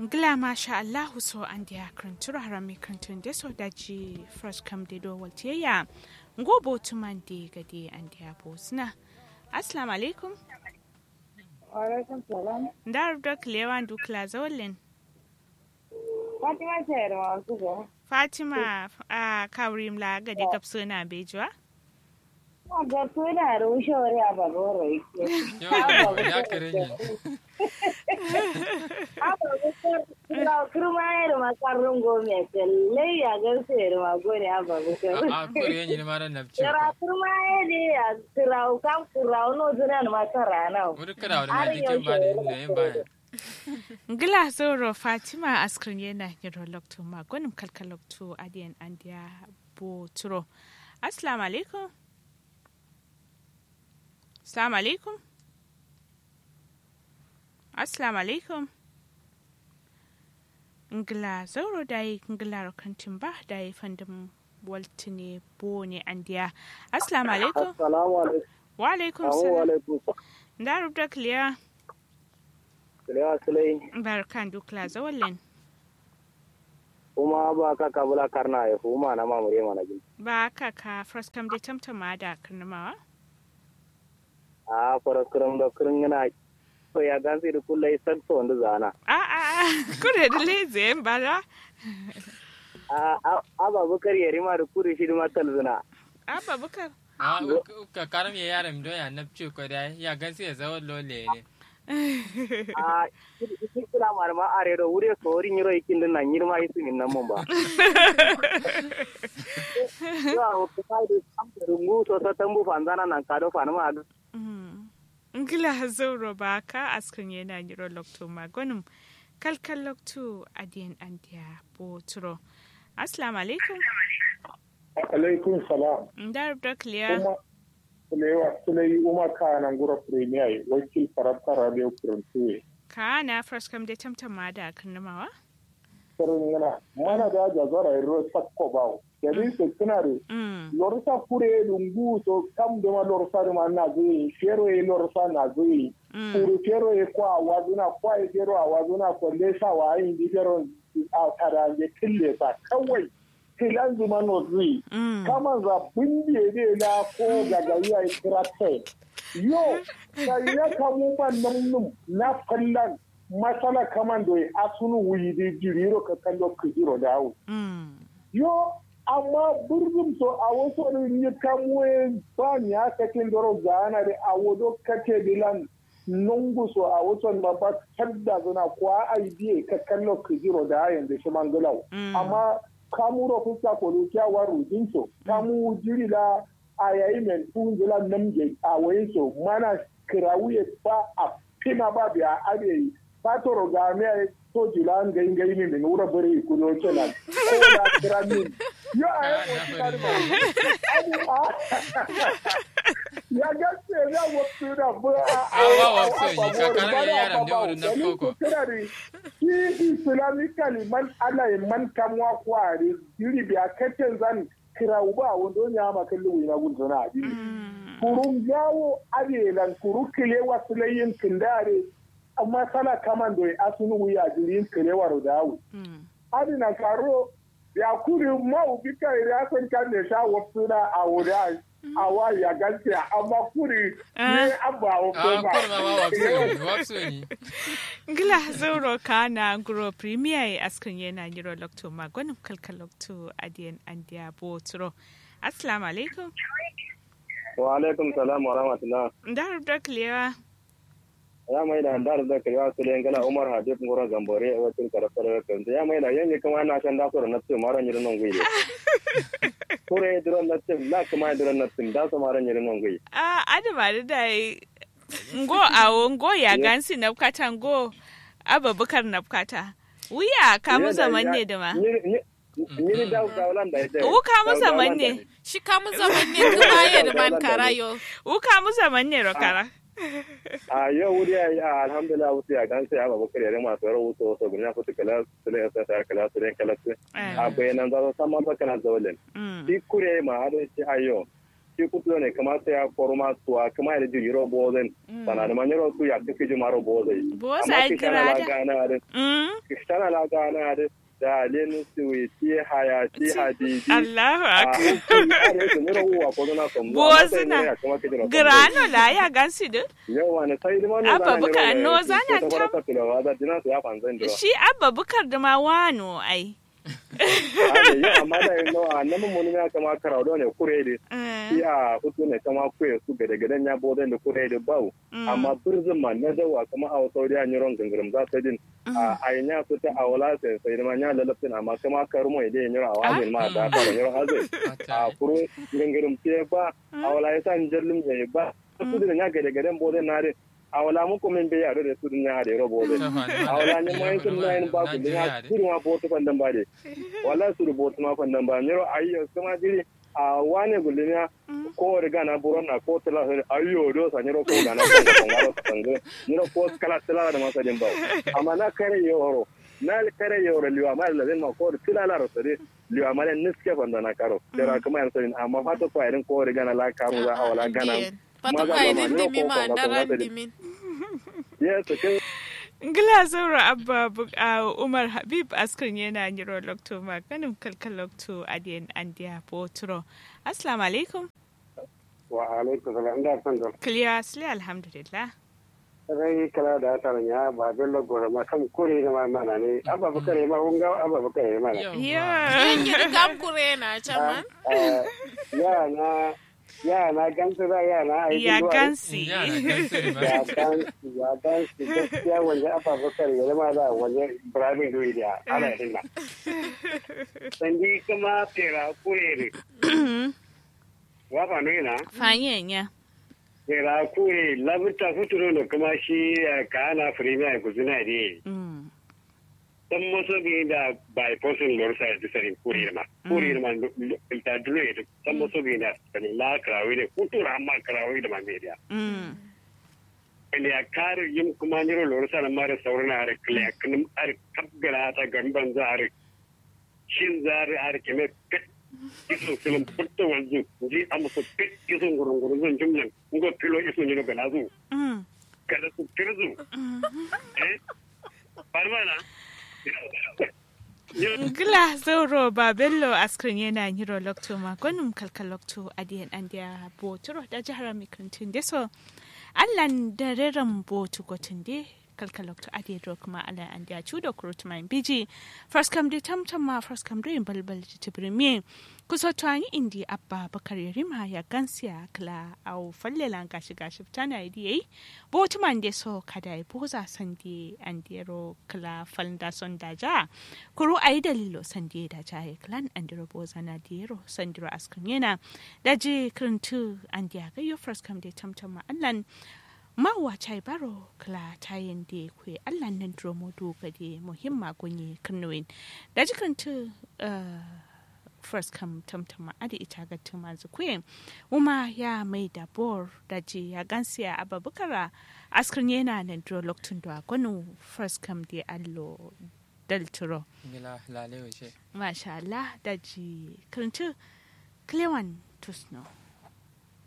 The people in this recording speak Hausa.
Ngila masha Allahu so an dia krantura harami krantun de so daji first come de do waltiya ngo botuman de gade an dia bosna assalamu alaikum Alaikum salam. ndar dok lewan dukla zawlin Fatima ce da masu ga. fatima a kawrim la gade kapsuna bejwa Ga suna da wushewari a baboro yake. ya kare ni Kurma ya da makarun gome lai ya ga sai da magone a baboro. a kore ni ma ran nafci Kira kurma ya da ya kirau kam kirau no zuna da makara na. wani kada wani ma jikin ba da yin yin baya ngila zoro fatima askrin yana yiro lokto ma gonim kalkalokto adiyan an dia boturo assalamu alaikum assalamu alaikum assalamu alaikum ngila zoro dai ngila kantin ba dai fandin waltine bo ne an dia assalamu alaikum Assalamu alaikum. wa alaikum Assalamu salam alaikum. da rubda clear Kiliya Sulai barkan dukla zawallen kuma ba ka kabula karna ya kuma na mamure mana gin. ba ka ka first come da tamtama da karnamawa A fara kurum da kurum yana so ya gansi da kullai sakso wanda zana. a a a kure da leze bara A a ba bukar ya rima da kuri shi da matal zina. a babukar a ka karam ya yaran don ya nafci ko da ya gansu ya zawon lole ne A shi kula mar ma are do wure so rin yiro ikin din nan yirma isu min nan mun ba. Ya o ka sai da am da rungu so so tambu fanzana nan ka do fa na ma ngila zauro ba ka askan yana yiro lokto magonum kalkal lokto adiyan andiya boturo assalamu alaikum alaikum salam ndar da clear kuma kulewa sulai uma kanan gura premier wakil farabta radio kuruntuwe ka na first come da tamtama da karnamawa sarin yana mana da jazara iro sakko bawo yadi se kinare mm lorsa kure lungu so kam de ma lorsa de ma na zui fero e lorsa na zui mm kuru fero e kwa wazuna kwa e fero a wazuna ko lesa wa yin di fero a tara je kille sa kawai tilan zuma no zui mm kama za bindiye ne na ko gagari a kira kai yo sai ya kamu ban nan num na fallan masala kaman do a sunu wuyi di jiriro ka kallo ka jiro da hawo mm yo amma burzum so a wasu ne ni kamu ba ni aka kin doro gana da a wodo kake dilan nungu so a wasu ma ba tadda zuna kwa ai biye ka kallo ka jiro da hayan da shi mangalau Mm. amma kamuro fuska kolo kyawa rudin so kamu jiri la a yayi men funzula namje a wayin so mana kirawuye ba a fina ba biya abe fatoro ga me to jila an gai gai min min wura bare ku no kenan ko da kira min yo a yi wani karma ya gaske ya wasu da bu a Awa wasu yi, kakarar yaran da wurin na koko. shi islamically man ana yi man kamwa kware yiri biya kakken zan kira uba wanda ya ma kalli wina gun zana abi kurun jawo abelan kuru kile wasu layin kindare amma sana kaman do asunu wuya jirin kile waro dawo mm adi na karo ya kuri ma ubi kai ya san kan da sha wasu da a wuda a wa ya gaske amma kuri ne abba wa a koma kurma ma wakso yi wakso yi ngila zauro ka na guro premier askan yana yiro lokto magonum kalkal lokto adiyan andiya boturo assalamu alaikum Wa alaikum salam wa rahmatullah. ndar da clear ya mai da dar da kariya su le ngala umar habib ngoro gambore e watin kara fara kan ya mai da yanyi kuma na san da so na tsu mara nyi non gwi kure dron na tsu la kuma dron na tsu da so mara nyi non gwi Ah, adama da dai ngo awo ngo ya gansi na bukata ngo ababukar na bukata wuya ka mu zaman ne da ma ni ni da da wala da ita wu ka mu zaman ne shi kamun zaman ne kuma ya da man karayo wu ka mu zaman ne rokara a yau wuri ya yi alhamdulillah wuce ya gan sai aba bakar yare masu yaro wuce wasu gina fita kala su ne sa ta kala su ne kala su a bayanan za su san ma kana zawalin Mm, shi kure ma har shi ayo shi kutu ne kama sai ya koruma suwa kama ya ji yiro bozen sana da manyaro su ya kafi ji maro bozai Boza amma ai ki tana la grada. gana da Mm. ki tana la gana da da lenu suwi ti haya ti hadiji Allahu a akbar. hankali are su miro uwa ko na son Bozuna. Grano la ya gansi du. yawa ne sai limanu Abba buka no zana tam. ta tilawa da dina su ya fanzan dira Shi abba bukar da ma wano ai. ade ya amma da yin nawa nan mun ya kama karaudo ne kurede Eh, iya hutu ne kama kuye su gade gaden ya boden da kurede bau mm, amma birzin ma na dawa kama a saudi a nyiron gangaram za ta din a ayinya su ta awala sai sai ma nya lalafin amma kama karumo ide yin yiro awalin ma da ta yiro hazai a kuro gangaram ce ba awala ya san jallum ne ba su da nya gade gaden boden na de awala mu ko men be yaro da su nya da yiro boden awala ne mai sun na yin ba ku da kuru ma boto fandan ba de wala su boto ma fandan ba yiro ayyo kuma jiri a wane gulmiya ko riga na buron na ko tala ayyo do sa nyiro ko gana ko ko ngaro sango nyiro ko kala tala da masa din ba amma na kare yoro na kare yoro liwa ma la den ma ko tila la ro sare liwa ma len niske fanda na karo dara kuma yan sarin amma fata ko irin ko riga na la karu za awala gana Pata Maza kwa ba irin ma, dimi yau ma ko ko daran ko ko dimin. yes kin Gila zaura abba bu- a Umar Habib askar yana nyiro lokto ma ganin kalkal lokto adiyan andiya potro. Assalamu alaikum. wa alaikum salam da san da Clear asli alhamdulillah. rai kala da ta ya ba bello gore ma kam kure da ma mana ne abba bakare ma unga abba bakare ma Yeah. Yan yi kam kure na caman. ya na ya na gansu da ya na aiki Ya zuwa- gansi. ya gansu ya gansu gaskiya wanda abba bakare ya zama da wanda ibrahim doyi da ana yin na sandi kuma tera kure ne wa ba ne na Fanyen ya. tera kure labutta futuro da kuma shi ka ana firimiya kuzuna ne Mm. dan moso bi da by person lor sa da sarin kuri ma kuri ma ta dule da dan moso bi da sanin la krawi ne kutura amma krawi da ma media Mm. ne ya kare yin kuma niro lor sa na mare saurana har kle kan ar kabgara ta gamban za har shin za har har keme pet isu film putta wanzu ji amma so pet isu gurun gurun zan jumlan ngo pilo isu ne ga nazu Mm. kada su tirzu eh parmana Gila zauro ba bello askrin yana nyiro lokto ma gwanin kalkal lokto adiyan andiya potro da jihar mikantin deso. Allan da reren botu gotin de kalkal lokto adiyan do kuma ala andiya chudo kurutman biji. First come de tamtam ma first come de balbal tibrimi. Kuso tuwani indi abba bakar yarima ya gansiya kla au fallelan gashi gashi tana idi yayi. Botu man de so kada ya boza sandi andiro kla falda son daja. kuru a yi dalilo sandi da jaye clan andiro boza na diro sandiro askan yana da je kirintu an diya ga yo first come de tamtam ma allan ma wa chai baro kla tayin de kwe allan nan dromo do ga de muhimma gunye kirnuwin da ji kirintu first come tamtam ma adi ita ga tuma zukwe uma ya mai da bor da je ya gansiya ababukara askan yana nan dro loktun do gwanu first come de allo dalturo Gila lale wace. Masha Allah da ji karanci Clewan Tusno.